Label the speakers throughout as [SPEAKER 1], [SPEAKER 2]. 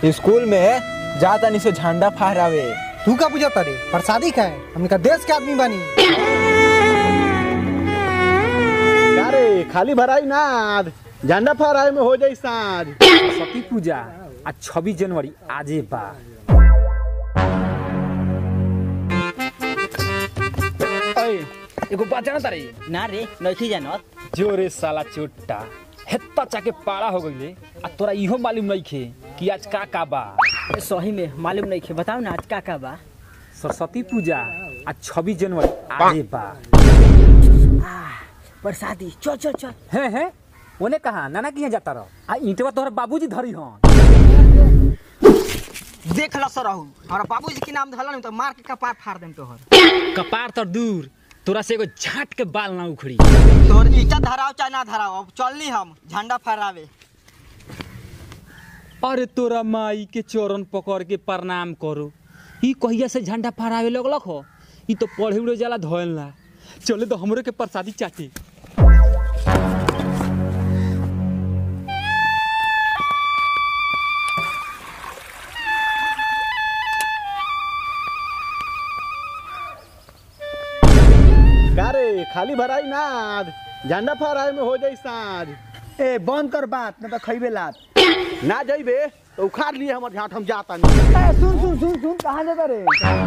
[SPEAKER 1] School में जा तनी से झंडा फहरावे
[SPEAKER 2] तू का पूछा तारे प्रसादी का है हमने का देश के आदमी बानी
[SPEAKER 3] अरे खाली भराई ना झंडा फहराए में हो जाई साँझ
[SPEAKER 4] सरस्वती पूजा आ छब्बीस जनवरी आजे बा अय, एगो बात जाना तारे
[SPEAKER 5] ना रे नइखी जानत
[SPEAKER 4] जोरे साला चोट्टा हेत्ता चाके पाड़ा हो गईले आ तोरा इहो मालूम नइखे कि आज का का बा
[SPEAKER 5] ए, सही में मालूम नइखे बताओ ना आज का का बा
[SPEAKER 4] सरस्वती पूजा आ छब्बीस जनवरी आजे बा
[SPEAKER 5] प्रसादी चल चल चल
[SPEAKER 4] हैं हैं ओने कहा नाना किया जाता रह आ ईंटवा तोहर बाबूजी धरी हन
[SPEAKER 5] देख ल सर रहू हमरा बाबूजी के नाम धलन तो मार के कपार फाड़ देम तोहर
[SPEAKER 4] कपार तर दूर तोरा से एगो झाट के बाल ना उखड़ी
[SPEAKER 5] तोहर ईटा धराव चाहे ना धराव अब चलनी हम झंडा फहरावे
[SPEAKER 4] अरे तोरा माई के चरण पकड़ के प्रणाम करो ई कहिया से झंडा फहरावे लगलक हो ई तो पढ़े उड़े जाला धोयल ना चले तो हमरे के प्रसादी चाटे
[SPEAKER 3] अरे खाली भराई ना झंडा फहराए में हो जाई साँझ
[SPEAKER 2] ए बंद कर बात ना तो खइबे लात
[SPEAKER 3] ना जाइबे तो उखाड़ लिए हमर झाट हम जाता नहीं
[SPEAKER 2] ए सुन सुन सुन सुन कहां जाता रे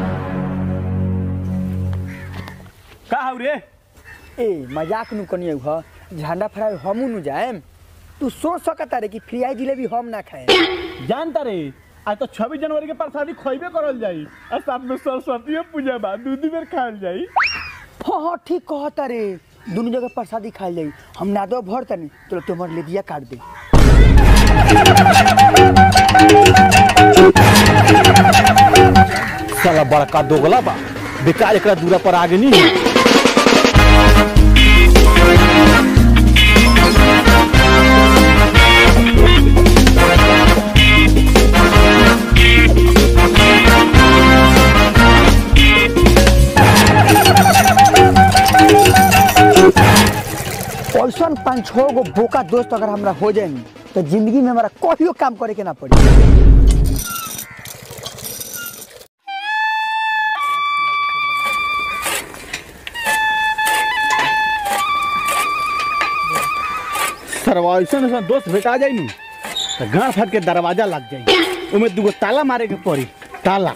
[SPEAKER 3] का हौ रे
[SPEAKER 2] ए मजाक नु कनिए ह झंडा फहरावे हमू नु जाएम तू सोच सकता रे कि फ्री जिलेबी हम ना खाए
[SPEAKER 3] जानता रे आज तो छब्बीस जनवरी के प्रसादी खोइबे करल जाई और साथ में सरस्वती पूजा बा दू दू बेर खायल जाई
[SPEAKER 2] हाँ हाँ ठीक कहता रे दोनों जगह प्रसादी खाई जाई हम ना दो भर तनी तो तुम्हारे ले दिया काट दे
[SPEAKER 3] साला बड़का दोगला बा बेकार एकरा दूरा पर आगे नहीं है
[SPEAKER 2] ऐसा पाँच छः गो बोका दोस्त अगर हमरा हो जाए तो जिंदगी में हमारा कहियो काम करे के ना पड़ी
[SPEAKER 3] सरवा ऐसा ऐसा दोस्त भेटा जाई नी तो गाँव फाट के दरवाजा लग जाई उमे दूगो ताला मारे के पड़ी ताला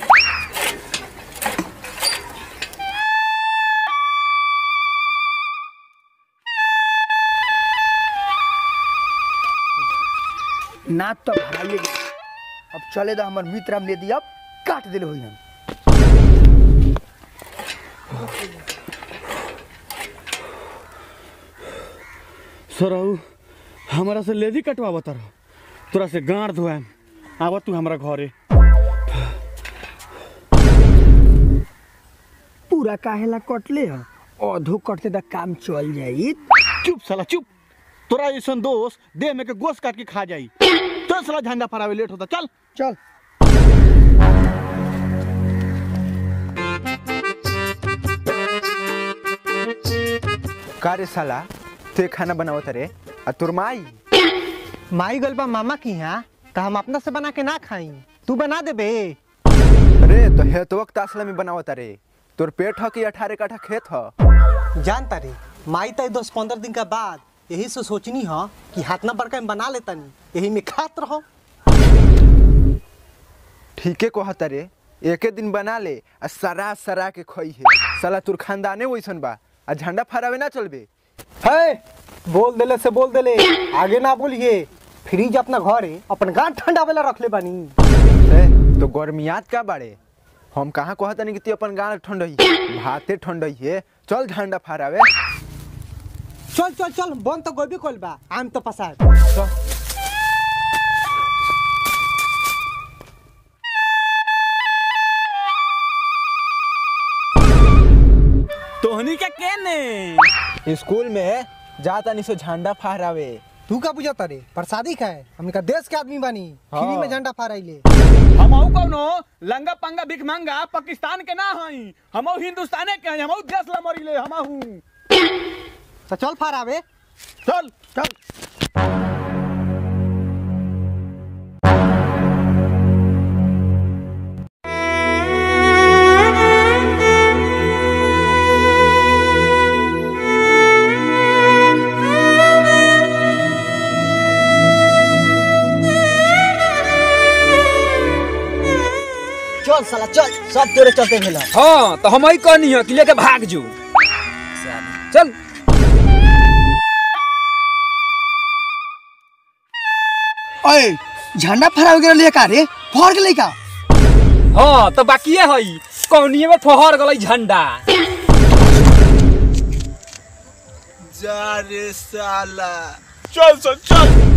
[SPEAKER 2] ना तो भराइए गए। अब चले तो हमारे मित्र हम ले दिया अब काट दिले हुई हम
[SPEAKER 3] सरऊ हमारा से लेदी कटवा बता रहो तोरा से गाँड धोएम आवा तू हमारा घरे
[SPEAKER 2] पूरा काहेला कटले ह अधो कटते तो काम चल जाई
[SPEAKER 3] चुप साला चुप तोरा ऐसा दोस्त देह में के गोश काट के खा जाई तो साला झंडा फहरावे लेट होता चल
[SPEAKER 2] चल
[SPEAKER 1] का रे साला ते खाना बनावत रे आ तोर माई
[SPEAKER 2] माई गलबा मामा की यहाँ तो हम अपना से बना के ना खाई तू बना दे बे
[SPEAKER 1] रे तो हे तो वक्त असला में बनावत रे तोर पेट ह कि अठारह काठा खेत ह
[SPEAKER 6] जानता रे माई तय दस पंद्रह दिन का बाद यही से सोचनी ह कि हाथ ना बड़का में बना लेतनी यही में खात रहो
[SPEAKER 1] ठीके कहत रे एके दिन बना ले आ सरा सरा के खई है साला तोर खानदाने वैसन बा आ झंडा फहरावे ना चलबे
[SPEAKER 6] है बोल देले से बोल देले आगे ना बोलिए फ्रिज अपना घरे अपन गांठ ठंडा वाला रख ले बानी
[SPEAKER 1] ए, तो गर्मियात का बाड़े हम कहाँ कहत नहीं कि तू अपन गाँव ठंडई भाते ठंडई है चल झंडा फहरावे
[SPEAKER 6] चल चल चल बन तो गोभी खोल बा आम तो पसार
[SPEAKER 4] तोहनी के केने
[SPEAKER 1] स्कूल में जा तनी से झंडा फहरावे
[SPEAKER 2] तू का पूछता रे प्रसादी खाए हमने का देश के आदमी बानी फ्री में झंडा फहराइले
[SPEAKER 3] हम कौनो लंगा पंगा भिख मांगा पाकिस्तान के ना हई हम हिंदुस्ताने के हई हम देश ला मरिले हम हूँ
[SPEAKER 6] तो चल फहरावे
[SPEAKER 3] चल
[SPEAKER 2] चल
[SPEAKER 5] साला चल सब तोरे चलते भेला
[SPEAKER 4] हाँ तो हम ही कहनी है कि लेके भाग जो चल
[SPEAKER 2] ओए झंडा फहरा वगैरह ले का रे फहर गेलै का
[SPEAKER 4] हाँ तो बाकी है कौनिए में फहर गई झंडा
[SPEAKER 1] जा रे साला
[SPEAKER 3] चल चल चल